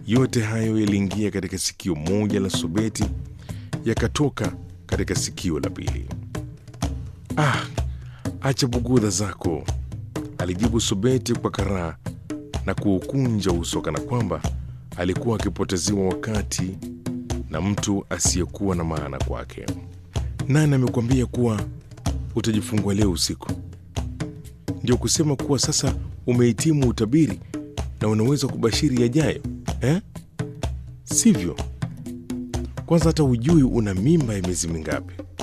Yote hayo yaliingia katika sikio moja la Sobeti, yakatoka katika sikio la pili. Ah, acha bugudha zako, alijibu Sobeti kwa karaa na kuukunja uso kana kwamba alikuwa akipoteziwa wakati na mtu asiyekuwa na maana kwake. Nani amekwambia kuwa utajifungua leo usiku? Ndio kusema kuwa sasa umehitimu utabiri na unaweza kubashiri yajayo eh? Sivyo? Kwanza hata hujui una mimba ya miezi mingapi.